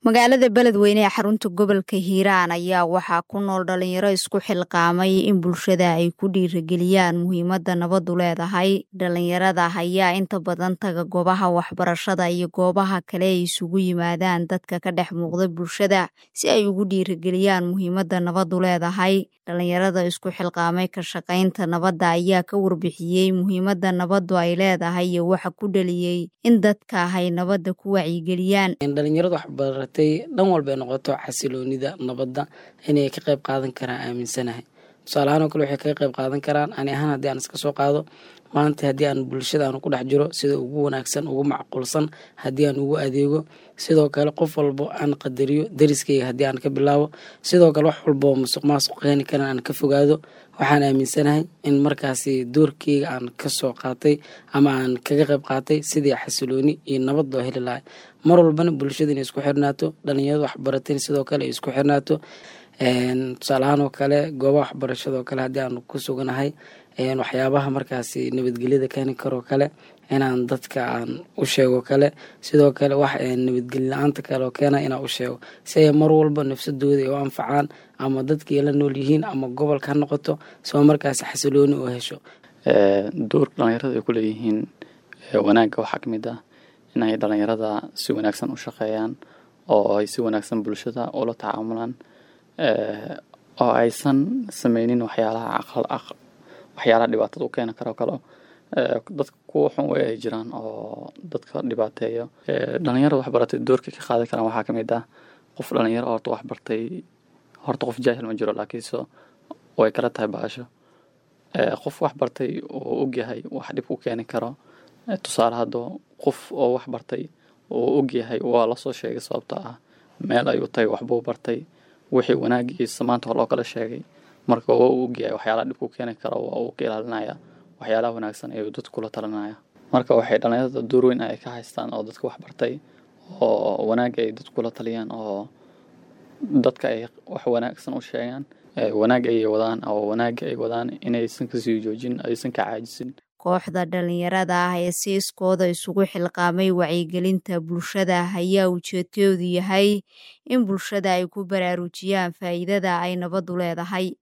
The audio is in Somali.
magaalada beledweyne ee xarunta gobolka hiiraan ayaa waxaa ku nool dhalinyaro isku xilqaamay in bulshada ay ku dhiirageliyaan muhiimadda nabadu leedahay dhalinyarada ayaa inta badan taga goobaha waxbarashada iyo goobaha kale ay isugu yimaadaan dadka ka dhex muuqda bulshada si ay ugu dhiirageliyaan muhiimadda nabadu leedahay dhalinyarada isku xilqaamay ka shaqaynta nabadda ayaa ka warbixiyey muhiimadda nabadu ay leedahay iyo waxa ku dhaliyey in dadka ay nabadda ku wacyigeliyaan dhalinyarada waxbaratay dhan walba ay noqoto xasiloonida nabadda inay ka qayb qaadan karaan aaminsanahay tusaale ahaan oo kale waxay kaga qayb qaadan karaan ani ahaan haddii aan iska soo qaado maanta haddii aan bulshada aan ku dhex jiro sida ugu wanaagsan ugu macquulsan haddii aan ugu adeego sidoo kale qof walbo aan qadariyo dariskeyga haddii aan ka bilaabo sidoo kale wax walboo musuq maasuq keeni karan aan ka fogaado waxaan aaminsanahay in markaasi doorkeyga aan kasoo qaatay ama aan kaga qayb qaatay sidii xasilooni iyo nabad loo heli lahay mar walbana bulshada inay isku xirnaato dhalinyarada waxbarateen sidoo kale ay isku xirnaato tusaale ahaan oo kale goobaha waxbarashada oo kale haddii aan ku suganahay waxyaabaha markaasi nabadgelyada keeni karoo kale inaan dadka aan u sheego kale sidoo kale wax nabadgelyo la-aanta kale oo keena inaan u sheego si ay mar walba nafsadooda ay u anfacaan ama dadkii la nool yihiin ama gobolka ha noqoto soo markaasi xasilooni oo hesho doorka dhalinyarada ay ku leeyihiin wanaagga waxaa ka mid ah inay dhalinyarada si wanaagsan u shaqeeyaan oo ay si wanaagsan bulshada ula tacaamulaan oo aysan sameynin waxyaalaha waxyaalaha dhibaatada u keeni karo kale dadka kuwa xun way ay jiraan oo dadka dhibaateeyo dhalinyarada waxbaratay doorka ka qaadan karaan waxaa ka mid ah qof dhalinyaro horta waxbartay horta qof jaahil ma jiro laakiinse way kala tahay baasho qof waxbartay oo ogyahay wax dhib ku keeni karo tusaale haddo qof oo waxbartay oo ogyahay waa lasoo sheegay sababta ah meel ayuu tagay waxbuu bartay wixii wanaagiisa maanta hor loo kala sheegay marka waa uu ogyahay waxyaalaha dhib ku keeni karo waa uu ka ilaalinaya waxyaalaha wanaagsan ayuu dadka kula talinaya marka waxay dhalinyarada door weyn ay ka haystaan oo dadka waxbartay oo wanaagga ay dadka kula taliyaan oo dadka ay wax wanaagsan u sheegaan wanaag ayay wadaan oo wanaagga ay wadaan inaysan kasii joojin aysan ka caajisin kooxda dhalinyarada ah ee si iskooda isugu xilqaamay wacyigelinta bulshada ayaa ujeedkoodu yahay in bulshada ay ku baraarujiyaan faa'iidada ay nabadu leedahay